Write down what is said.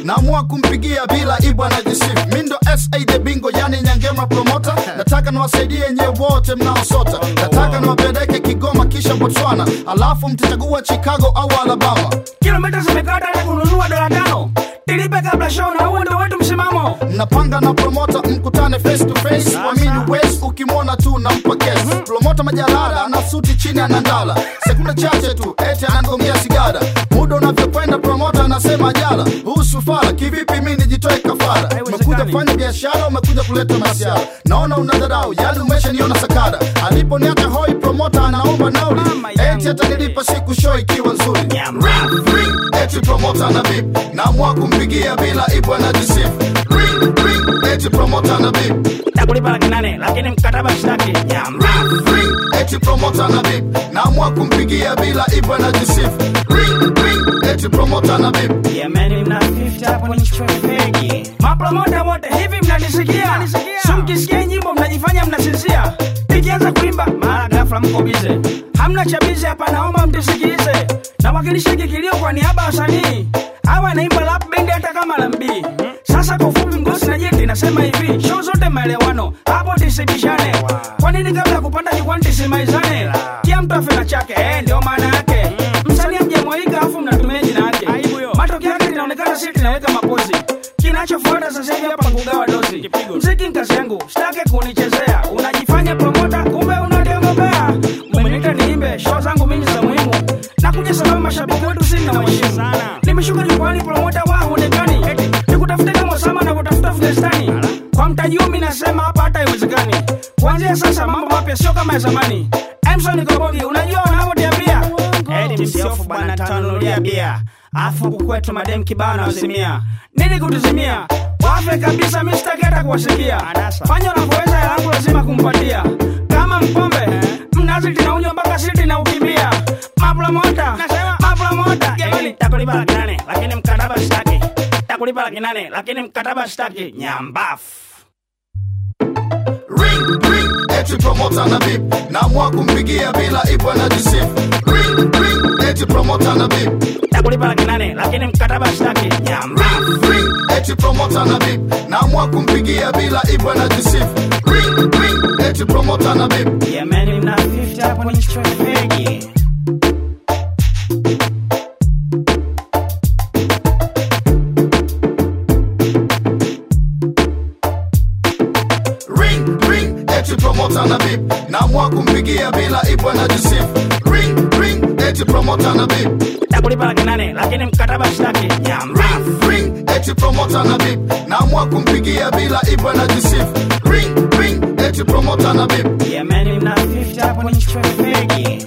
naamua kumpigia bila ibu anajisifu mi ndo sa the bingo yani nyangema promota nataka niwasaidie nyewe wote mnaosota nataka niwapeleke kigoma kisha botswana alafu mtachagua chicago au alabama kilomita zimekata na kununua dola tano tilipe kabla show na huo ndo wetu msimamo mnapanga na promota mkutane face to face wamini wes ukimwona tu nampa kes promota majalada ana suti chini anandala sekunde chache tu eti anagongea sigara muda unavyokwenda promota anasema jala huu sufara kivipi mi nijitoe kafara umekuja kufanya biashara umekuja kuleta masiara naona unadharau yani umeshaniona sakara aliponiacha hoi promota anaomba nauli Mama yangu. eti atanilipa siku show ikiwa nzuri Nyama. Ring, ring, eti promota na bip naamua kumpigia bila ibu anajisifu Ring, ring, eti promota na bip takulipa laki nane lakini mkataba shtaki nyamba Ring, ring, eti promota na bip naamua kumpigia bila ibu anajisifu Ring, ring, eti promota na bip Yemeni mna 50 hapo ni fegi. Mapromota wote hivi mnanisikia? Si mkisikia nyimbo mnajifanya mnasinzia. Nikianza kuimba mara ghafla mko bize. Hamna cha bize hapa naomba mtusikilize. Nawakilisha kikilio kwa niaba ya wasanii. Hawa naimba rap band hata kama lambi. Sasa kwa ufupi mgosi na jeti nasema hivi, show zote maelewano. Hapo tisibishane. Kwa nini kabla ya kupanda jukwani tisimaizane? Kila mtu afe na chake, eh, ndio maana yake. Msanii mjamwaika afu mnatumia jina yake. Matokeo yake linaonekana sisi tunaweka mapozi. Kinachofuata sasa hivi hapa kugawa dozi. Mziki ni kazi yangu, sitaki kunichezea. Unajifanya promota, kumbe unademobea. Mmeniita niimbe, show zangu mimi za muhimu. Nakuja sababu mashabiki wetu sisi na waheshimu. Nimeshuka jukwani promota wa huonekani. Nikutafuta kama sama na kutafuta Afghanistani. Kwa mtaji huu mimi nasema hapa hata haiwezekani. Kuanzia sasa mambo mapya sio kama ya zamani. Emson Kobogi, unajua wanavyoniambia? Eti msiofu bwana tanunulia bia. Afu huku kwetu madem kibao na wazimia. Nini kutuzimia? Wafe kabisa mimi sitaki hata kuwasikia. Fanya unavyoweza hela yangu lazima kumpatia. Kama mpombe, mnazi linaunywa mpaka siti na ukimbia. Mapromota, mapromota. Jamani takulipa laki nane lakini mkataba sitaki. Takulipa laki nane lakini mkataba sitaki. Nyambafu. Ring, ring, eti promota na bip naamua kumpigia bila ibu anajisifu Ring, ring, eti promota na bip Takulipa laki nane lakini mkataba sitaki. Nyambafu. Ring, ring, eti promota na bip naamua kumpigia bila ibu anajisifu Ring, ring, eti promota na bip Yemeni mna 50 hapo ni fegi. Ring, ring, eti promota na bip naamua kumpigia bila ibu anajisifu Ring, ring, eti promota na bip Takulipa laki nane lakini mkataba sitaki. Nyambafu. Ring, ring, eti promota na bip naamua kumpigia bila ibu anajisifu Ring, ring, eti promota na bip Yemeni mna 50 hapo ni fegi.